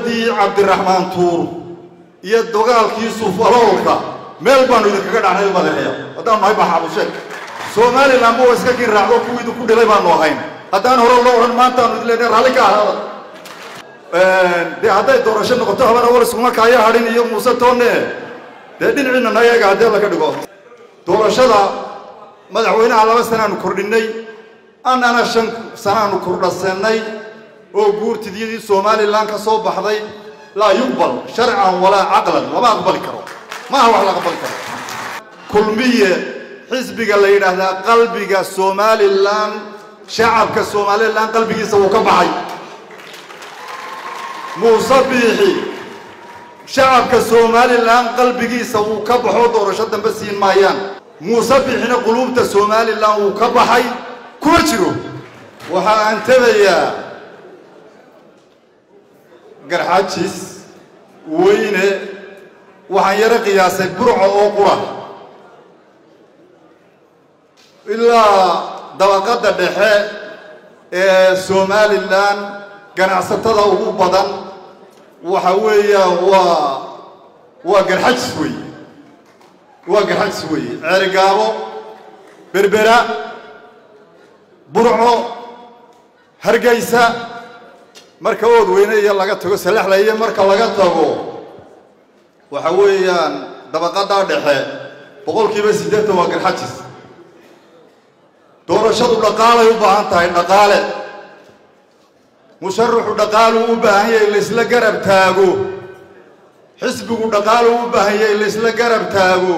dowladdii cabdiraxmaan tuur iyo dagaalkii suufaloolka meel baanu idinkaga dhacnay madaxeya haddaanu nahay maxaabusheeg somalilan ba wa iska kin raacdo kuwii idinku dhilay baanu ahayn haddaan hore loo odhan maantaanu idin leenahay raalli ka ahaada dee hadday doorasho noqoto habar awal iskuma kaaya hadhin iyo muuse toonne dee dhinaciina nayaga haddii alla ka dhigo doorashada madaxweynaha laba sanaanu kordhinnay annana shan sanaanu kordhasannay oo guurtidiyadii somalilan ka soo baxday laa yuqbal sharcan walaa caqlan lama aqbali karo maaha wax la aqbali karo kulmiye xisbiga la yidhaahdaa qalbiga somalilan shacabka somalilan qalbigiisa wuu ka baxay muuse biixi shacabka somalilan qalbigiisa wuu ka baxo doorasho dambe siin maayaan muuse biixina quluubta somalilan wuu ka baxay kuma jiro waxa aan tabayaa garxajis weyne waxaan yaro qiyaasay burco oo qura ilaa dabaqadda dhexe ee somalilan ganacsatada ugu badan waxa weeyaan waa waa garxajis weeye waa garxajis weeye ceerigaabo berbera burco hargaysa marka ood weyne iyo laga tago salaxla iyo marka laga tago waxa weeyaan dabaqadaa dhexe boqolkiiba siddeetan waa garxajis doorashadu dhaqaalay u baahan tahay dhaqaale musharaxu dhaqaaluu u baahan yahay laysla garab taago xisbigu dhaqaaluu u baahan yahay laysla garab taago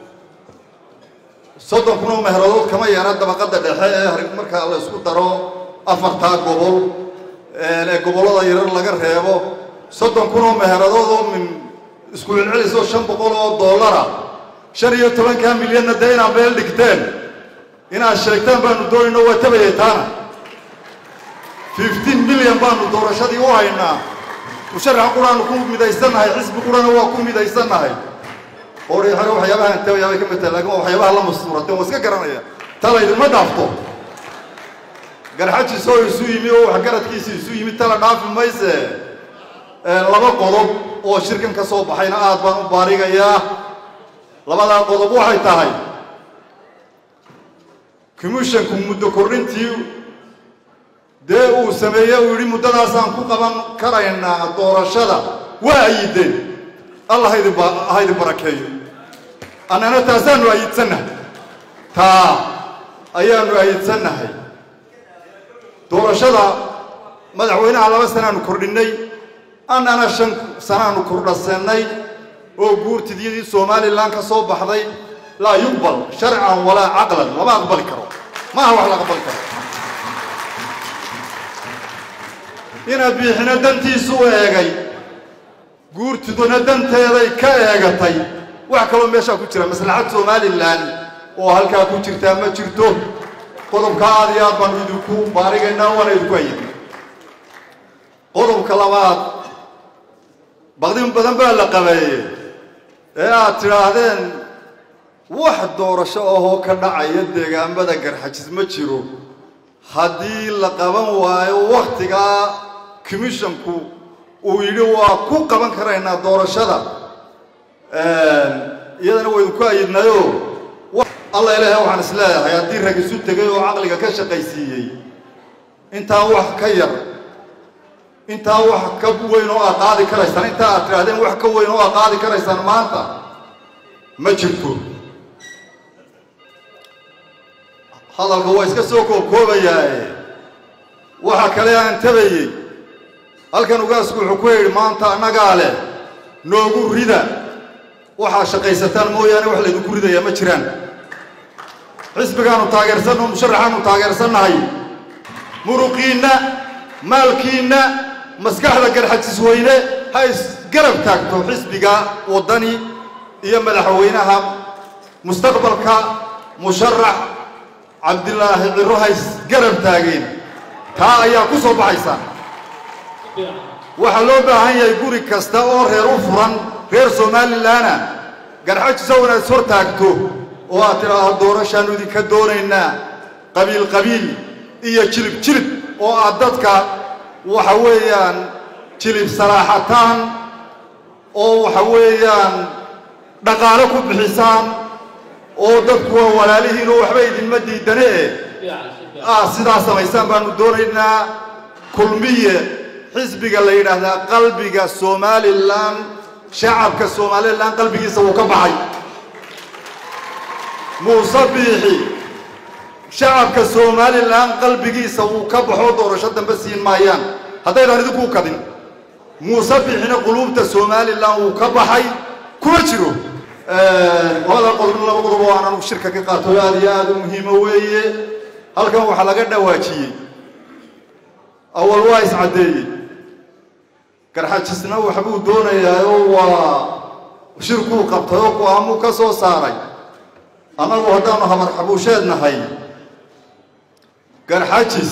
soddon kun oo meheradood kama yara dabaqadda dhexe ee marka la isku daro afartaa gobol ee gobollada yarar laga reebo soddon kun oo meheradood oo min isku celcelis oo shan boqol oo dollara shan iyo tobankaa milyanna dee inaad meel dhigteen inaad sheegtaan baanu doonayno waa tabayay taana fifteen milyan baanu doorashadii u haynaa musharax quraanu ku midaysannahay xisbi qurana waa ku midaysannahay oodhay hore waxyaabahaan tabaya bay ka mid tahay lakin waa waxyaabaha la mastuurateen waa iska garanaya tala idinma dhaafto garxajis oo isu yimi oo waxgaradkiisi isu yimi tala dhaafi mayse laba qodob oo shirkan ka soo baxayna aad baan u baarigayaa labadaa qodob waxay tahay commishanku muddo kordhintii dee uu sameeye uu yidhi muddadaasaan ku qaban karaynaa doorashada waa ayideen allah ha idin barakeeyo annana taasaanu ayidsannahay taa ayaanu ayidsannahay doorashada madaxweynaha laba sanaanu kordhinnay annana shan sanaanu kordhasannay oo guurtidiyadii somalilan ka soo baxday laa yuqbal sharcan walaa caqlan lama aqbali karo maaha wax la aqbali karo inaad biixina dantiisu u eegay guurtiduna danteeday ka eegatay wax kaloo meeshaa ku jira maslaxad somalilan oo halkaa ku jirtaa ma jirto qodobka aad iyo aad baanu idinku baarigaynaa waana idinku ayidna qodobka labaad baqdin badan baa la qabeeyey ee aad tidhaahdeen wax doorasho ahoo ka dhacaya deegaamada garxajis ma jiro haddii la qaban waayo wakhtigaa commishanku uu yidhi waa ku qaban karaynaa doorashada iyadana waa idinku ayidnayo alla ilaahay waxaan is leeyahay haddii rag isu tegay oo caqliga ka shaqaysiiyey intaa wax ka yar intaa wax ka weyn oo aad qaadi karaysaan intaa aad tidhahdeen wax ka weyn oo aad qaadi karaysaan maanta ma jirto hadalka waa iska soo koobkoobayaaye waxa kale aan tabayey halkan ugaasku wuxuu ku yidhi maanta annagaa leh noogu rida waxaa shaqaysataan mooyaane wax laydinku ridayaa ma jiraan xisbigaanu taageersanno musharaxaanu taageersannahay muruqiinna maalkiinna maskaxda garxajis weyne ha isgarab taagto xisbiga waddani iyo madaxweynaha mustaqbalka musharax cabdilaahi ciro ha isgarab taageen taa ayaa ku soo baxaysa waxaa loo baahan yahay guri kasta oo reer u furan reer somalilanna garxajisa inaad is hor taagto oo aad tidhaahdo doorashaannu idinka doonaynaa qabiil qabiil iyo jilib jilib oo aad dadka waxa weeyaan jilib salaaxataan oo waxa weeyaan dhaqaalo ku bixisaan oo dadku waa walaalihiin oo waxba idinma diidane ah sidaa samaysaan baanu doonaynaa kulmiye xisbiga la yidhaahdaa qalbiga somalilan shacabka somalilan qalbigiisa wuu ka baxay muuse biixi shacabka somalilan qalbigiisa wuu ka baxoo doorasho dambe siin maayaan haddaydaan idinkuu kadin muuse biixina quluubta somalilan wuu ka baxay kuma jiro labada qodob laba qodob oo aan anugu shirka ka qaato aada iyo aada u muhiimo weeye halkan waxaa laga dhawaajiyey awal waa iscaddeeyey garxajisna waxbuu doonayaa oo waa shirkuu qabtay oo go-aamuu ka soo saaray annagu haddaanu habar xabuusheed nahay garxajis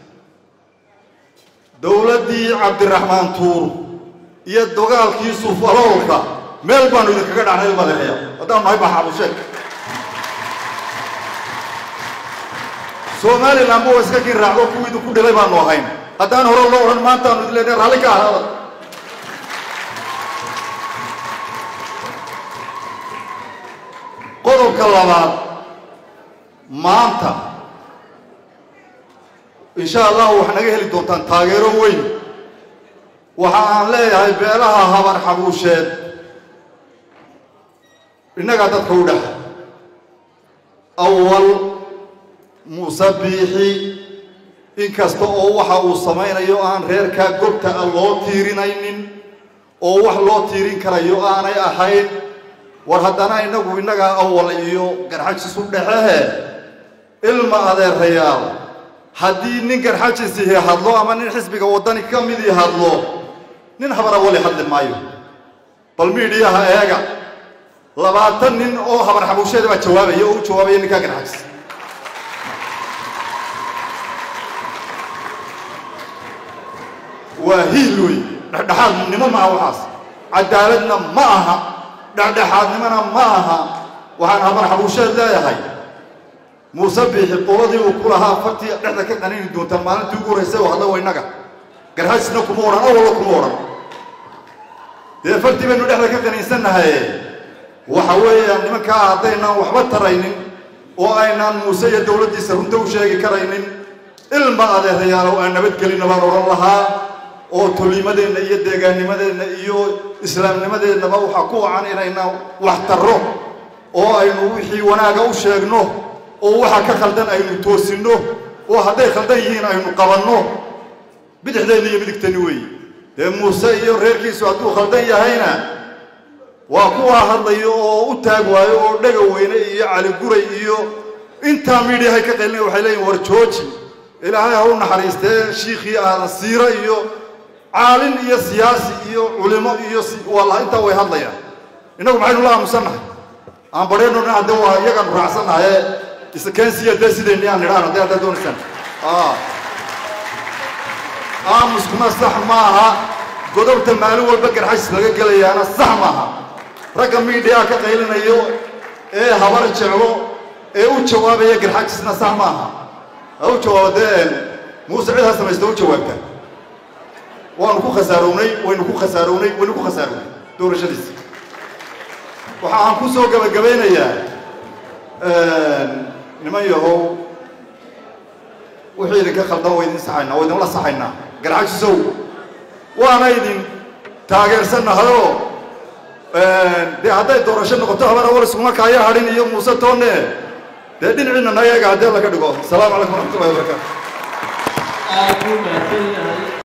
dowladdii cabdiraxmaan tuur iyo dagaalkii sufaloolka meel baanu idinkaga dhacnay madaxeya haddaanu nahay baa xabuusheed somalilan ba iska kin raacdo kuwii idinku dhilay baanu ahayn haddaan hore loo odhan maantaanu idin leenahay raalli ka ahaada qodobka labaad maanta insha allahu waxaa naga heli doontaan taageero weyn waxa aan leeyahay beelaha habar xabuusheed innagaa dadka u dhex awal muuse biixi inkasta oo waxa uu samaynayo aan reerkaa gobta a loo tiirinaynin oo wax loo tiirin karayo aanay ahayn war haddana innagu innagaa awal iyo garxajis u dhexehe ilma adeerayaal haddii nin garxajisihi hadlo ama nin xisbiga waddani ka midii hadlo nin habar awali hadli maayo bal miidhiyaha eega labaatan nin oo habar xabuusheeda baa jawaabaya oo u jawaabaya ninkaa garxajis waa hiil wey dhexdhexaadnimo ma aha waxaas cadaaladna ma aha dhexdhexaadnimona ma aha waxaan habar xabuusheed leeyahay muuse biixi qoladii uu ku lahaa fartii dhexda ka qanini doontaan maalintii ugu horraysay oo hadla wa innaga garxajisna kuma odhan awallo kuma odhan dee fartii baynu dhexda ka qaniinsannahaye waxa weeyaan nimankaa haddaynaan waxba taraynin oo aynaan muuse iyo dowladdiisa runta u sheegi karaynin ilma adeerayaalow aan nabadgelina baan odhan lahaa oo tolimadeenna iyo deegaannimadeenna iyo islaamnimadeennaba waxaa ku wacan inaynaan wax tarro oo aynu wixii wanaaga u sheegno oo waxa ka khaldan aynu toosinno oo hadday khaldan yihiin aynu qabanno bidixdeenna iyo midigteenni weeye dee muuse iyo reerkiisu hadduu khaldan yahayna waa kuwaa hadlayo oo u taag waayo oo dhega weyne iyo caliguray iyo intaa miidhiyahay ka qaylina waxay leeyihin war jooji ilaahay ha u naxariistee shiikhii aadan siiro iyo caalin iyo siyaasi iyo culimo iyo walla intaa way hadlayaan innagu maxaynu la aamusannahay aan badheenno dhan hadde waa iyagaanu raacsannahaye iskeensiya dee sideenni aan nidhaan hadday haddaad doonaysaan aamuskuna sax maaha godobta maalin walba garxajis laga gelayaana sax maaha ragga miidhiyaa ka qaylinayo ee habar jeclo ee u jawaabaya garxajisna sax maaha ha u jawaabo dee muuse cid ha samaysta u jawaabta waanu ku khasaarownay waynu ku khasaarownay waynu ku khasaarownay doorashadiisa waxa aan ku soo gabagabaynayaa niman yahow wixii idinka khaldan waa idin saxaynaa waa idinla saxaynaa garxajisow waana idin taageersannahayoo dee hadday doorasho noqoto habar awal iskuma kaaya hadhin iyo muuse toonne dee dhinaciina nayaga haddii alla ka dhigo asalaamu calaykum waraxmatullahi wabarakaatu